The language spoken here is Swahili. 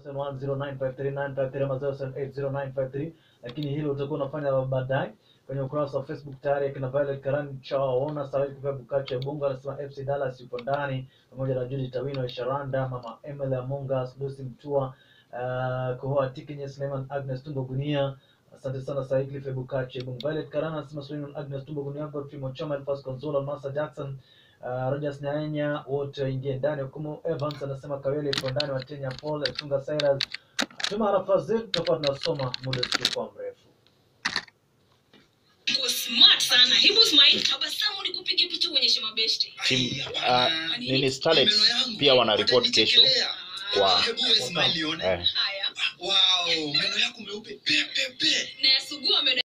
0710953953 ama 0780953953 lakini hilo utakuwa unafanya baadaye kwenye ukurasa wa Facebook tayari akina Violet Karani chawaona Said kwa Bukache Bunga anasema FC Dallas yupo ndani pamoja na Judy Tawino Sharanda mama Emily Amongas Lucy Mtua uh, Kohoa Tikinye Suleiman Agnes Tumbo Gunia asante sana Said Cliff Bukache Bunga Violet Karani anasema Suleiman Agnes Tumbo Gunia Godfrey Mochoma Elfas Konzola Masa Jackson Uh, Rogers Nyanya wote waingie ndani. Hukumu Evans anasema Kawele ipo ndani, Watenya Paul Tunga Cyrus. Tuma arafa zetu, tutakuwa tunasoma muda usiokuwa mrefu. Uko smart sana. Hebu smile, tabasamu nikupige picha uonyeshe mabeshte. Tim, uh, nini Starlets pia wana report kesho kwa Hebu wewe smile ione. eh, Haya. Wow, meno yako meupe pe pe pe. Na yasugua meno